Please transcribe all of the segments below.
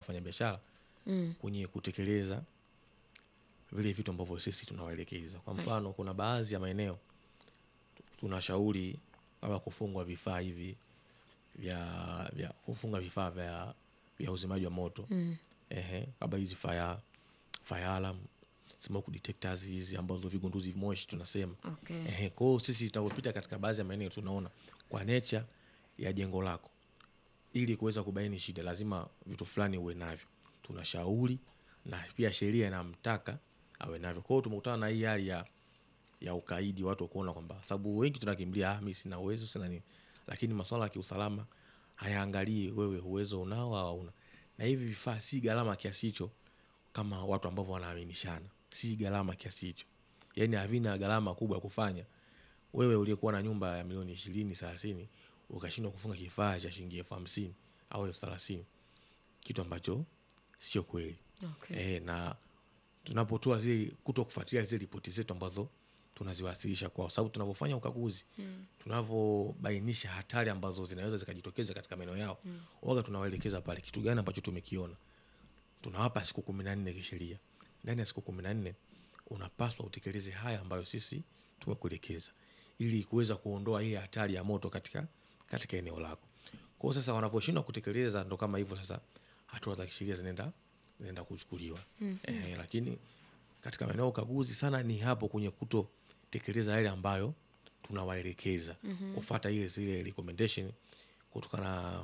wafanyabiashara Mm. kwenye kutekeleza vile vitu ambavyo sisi tunawaelekeza. Kwa mfano, kuna baadhi ya maeneo tu- tunashauri kama kufungwa vifaa hivi vya, vya kufunga vifaa vya, vya uzimaji wa moto Mm. ehe, kama hizi fire, fire alarm, smoke detectors hizi ambazo vigunduzi moshi tunasema Okay. Ehe, kwa hiyo sisi tunapopita katika baadhi ya maeneo tunaona kwa nature ya jengo lako, ili kuweza kubaini shida, lazima vitu fulani uwe navyo. Tunashauri na pia sheria inamtaka awe navyo. Kwa hiyo tumekutana na hii hali ya ya ukaidi, watu kuona kwamba sababu wengi tunakimbilia ah, mimi sina uwezo sina nini, lakini masuala ya kiusalama hayaangalii wewe uwezo unao au hauna, na hivi vifaa si gharama kiasi hicho kama watu ambavyo wanaaminishana, si gharama kiasi hicho, yaani havina gharama kubwa ya kufanya wewe uliyekuwa na nyumba ya milioni ishirini thelathini ukashindwa kufunga kifaa cha shilingi elfu hamsini au elfu thelathini kitu ambacho sio kweli. Okay. Eh, na tunapotoa zile kuto kufuatilia zile ripoti zetu ambazo tunaziwasilisha kwao, sababu tunavyofanya ukaguzi Mm. tunavyobainisha hatari ambazo zinaweza zikajitokeza katika maeneo yao mm. waga tunawaelekeza pale kitu gani ambacho tumekiona, tunawapa siku kumi na nne kisheria. Ndani ya siku kumi na nne unapaswa utekeleze haya ambayo sisi tumekuelekeza, ili kuweza kuondoa hii hatari ya moto katika katika eneo lako. Kwa hiyo sasa wanaposhindwa kutekeleza, ndo kama hivyo sasa, hatua za kisheria zinaenda zinaenda kuchukuliwa mm eh, lakini katika maeneo ya ukaguzi sana ni hapo kwenye kutotekeleza yale ambayo tunawaelekeza mm-hmm. kufata ile zile recommendation kutokana na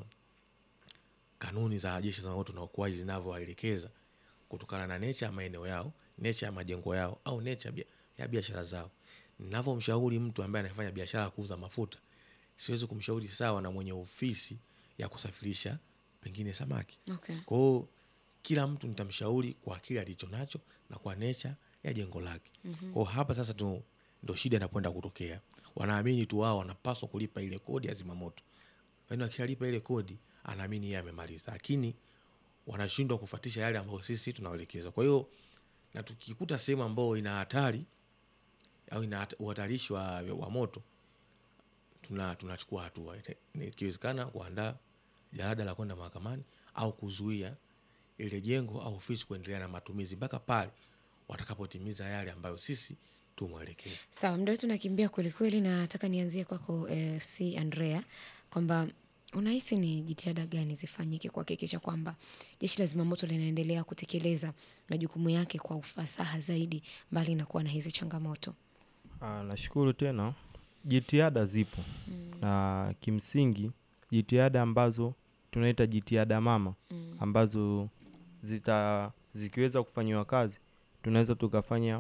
kanuni za jeshi la zimamoto na uokoaji zinavyowaelekeza kutokana na nature ya maeneo yao, nature ya majengo yao au nature bia- ya biashara zao. Ninavyomshauri mtu ambaye anafanya biashara ya kuuza mafuta, siwezi kumshauri sawa na mwenye ofisi ya kusafirisha pengine samaki. Okay. Kwa hiyo kila mtu nitamshauri kwa kile alicho nacho na kwa nature ya jengo lake. Mm-hmm. Kwa hiyo hapa sasa tu ndo shida inapoenda kutokea. Wanaamini tu wao wanapaswa kulipa ile kodi ya zimamoto. Yaani wakishalipa ile kodi anaamini yeye amemaliza. Lakini wanashindwa kufuatisha yale ambayo sisi tunawaelekeza. Kwa hiyo na tukikuta sehemu ambayo ina hatari au ina hat- uhatarishi wa, wa moto tuna tunachukua hatua Ine- ikiwezekana kuandaa jalada la kwenda mahakamani au kuzuia ile jengo au ofisi kuendelea na matumizi mpaka pale watakapotimiza yale ambayo sisi tumwelekeza. Sawa, muda wetu nakimbia kwelikweli, na nataka nianzie kwako eh, FC Andrea kwamba unahisi ni jitihada gani zifanyike kuhakikisha kwamba jeshi la zimamoto linaendelea kutekeleza majukumu yake kwa ufasaha zaidi, mbali na kuwa na hizi changamoto? Ah, nashukuru tena. Jitihada zipo na kimsingi jitihada ambazo tunaita jitihada mama Mm. ambazo zita zikiweza kufanyiwa kazi tunaweza tukafanya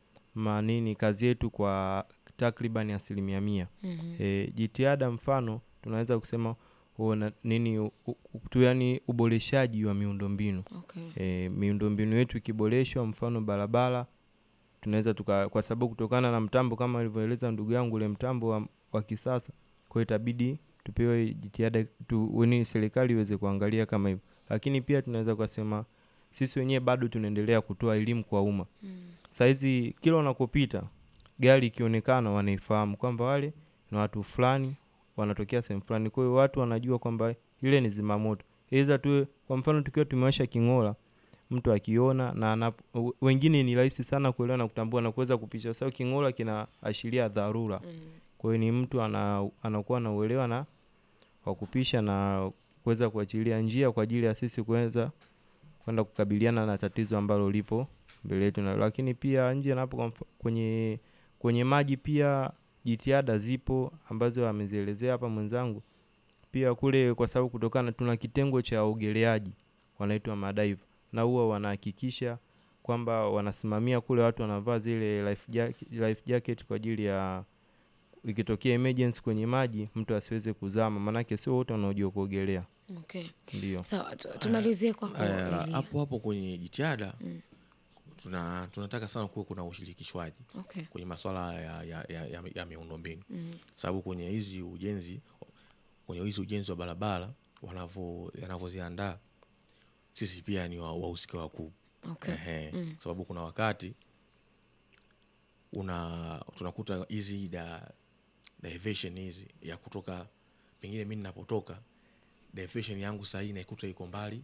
manini kazi yetu kwa takriban asilimia mia. Mhm. E, jitihada mfano tunaweza kusema una, nini u, u, tu yani uboreshaji wa miundombinu Okay. e, miundombinu yetu ikiboreshwa, mfano barabara, tunaweza tuka, kwa sababu kutokana na mtambo kama alivyoeleza ndugu yangu, ule mtambo wa, wa kisasa, kwa hiyo itabidi tupewe jitihada tu, weni serikali iweze kuangalia kama hivyo, lakini pia tunaweza kusema sisi wenyewe bado tunaendelea kutoa elimu kwa umma. Mm. Saizi kila unakopita gari ikionekana, wanaifahamu kwamba wale ni watu fulani wanatokea sehemu fulani, kwa hiyo watu wanajua kwamba ile ni zimamoto. Iza tuwe kwa mfano tukiwa tumewasha king'ola, mtu akiona na anap, w- wengine ni rahisi sana kuelewa na kutambua na kuweza kupisha, kwa sababu king'ola kinaashiria dharura. Mm. Kwa hiyo ni mtu ana, anakuwa na uelewa na wa kupisha na kuweza kuachilia njia kwa ajili ya sisi kuweza kwenda kukabiliana na tatizo ambalo lipo mbele yetu, na lakini pia nje napo kwa mfa- kwenye kwenye maji pia jitihada zipo ambazo amezielezea hapa mwenzangu. Pia kule, kwa sababu kutokana tuna kitengo cha uogeleaji wanaitwa madaiva, na huwa wanahakikisha kwamba wanasimamia kule watu wanavaa zile life jacket, life jacket kwa ajili ya ikitokea emergency kwenye maji mtu asiweze kuzama, maanake sio wote wanaojua kuogelea. Okay. Ndio. Sawa, tu- tumalizie kwako Aya, Elia. hapo hapo kwenye jitihada Mm. tuna, tunataka sana kuwe kuna ushirikishwaji Okay. kwenye masuala ya, ya, ya, ya, ya miundombinu Mm. sababu kwenye hizi ujenzi kwenye hizi ujenzi wa barabara wanavyo yanavyoziandaa sisi pia ni wa- wahusika wakuu Okay. Ehe. Mm. sababu kuna wakati una tunakuta hizi da diversion hizi ya kutoka pengine mi ninapotoka diversion yangu sahii naikuta iko mbali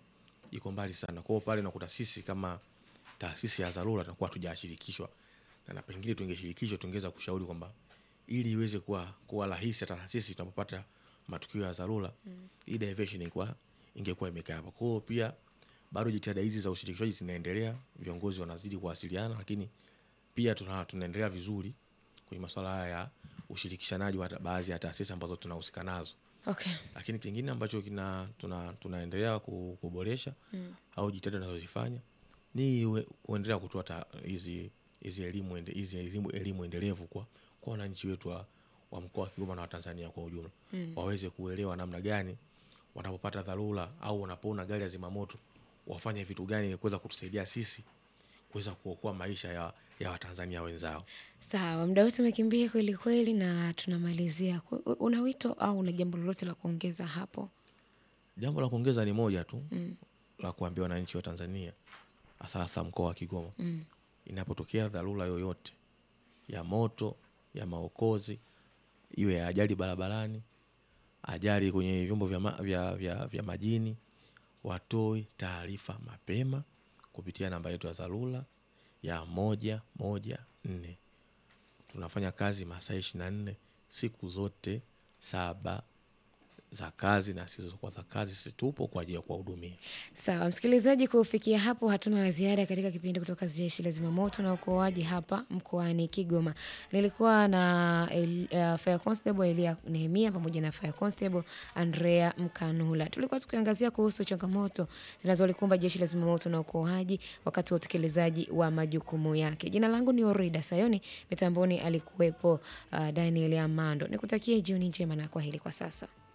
iko mbali sana. Kwa hiyo pale unakuta sisi kama taasisi ya dharura tunakuwa hatujashirikishwa, na, na pengine tungeshirikishwa tungeweza kushauri kwamba ili iweze kuwa kuwa rahisi hata na sisi tunapopata matukio ya dharura mm. hii diversion ingekuwa ingekuwa imekaa hapa. Kwa hiyo pia bado jitihada hizi za ushirikishwaji zinaendelea, viongozi wanazidi kuwasiliana, lakini pia tuna, tunaendelea vizuri kwenye masuala haya ya ushirikishanaji wa baadhi ya taasisi ambazo tunahusika nazo Okay. lakini kingine ambacho kina tuna, tunaendelea ku- kuboresha mm. au jitihada tunazozifanya ni we- kuendelea kutoa ta- hizi hizi elimu ende- hizi elimu, elimu endelevu kwa kwa wananchi wetu wa, wa mkoa wa Kigoma na wa Tanzania kwa ujumla mm. waweze kuelewa namna gani wanapopata dharura au wanapoona gari ya zimamoto wafanye vitu gani ili kuweza kutusaidia sisi kuweza kuokoa maisha ya, ya Watanzania wenzao. Sawa, muda wetu umekimbia kweli kweli, na tunamalizia. Ku- Una wito au una jambo lolote la kuongeza hapo? Jambo la kuongeza ni moja tu mm. la kuambia wananchi wa Tanzania hasa hasa mkoa wa Kigoma mm. inapotokea dharura yoyote ya moto, ya maokozi, iwe ya ajali barabarani, ajali kwenye vyombo vya, ma, vya, vya, vya majini, watoe taarifa mapema kupitia namba yetu ya dharura ya moja moja nne. Tunafanya kazi masaa ishirini na nne siku zote saba za kazi na zisizokuwa za kazi, sisi tupo kwa ajili ya kuwahudumia. Sawa msikilizaji, kufikia hapo hatuna la ziada katika kipindi kutoka Jeshi la Zimamoto na Uokoaji hapa mkoani Kigoma. Nilikuwa na El, uh, Fire Constable Elia Nehemia pamoja na Fire Constable Andrea Mkanula. Tulikuwa tukiangazia kuhusu changamoto zinazolikumba Jeshi la Zimamoto na Uokoaji wakati wa utekelezaji wa majukumu yake. Jina langu ni Orida Sayoni, mitamboni alikuwepo uh, Daniel Amando. Nikutakie jioni njema na kwaheri kwa sasa.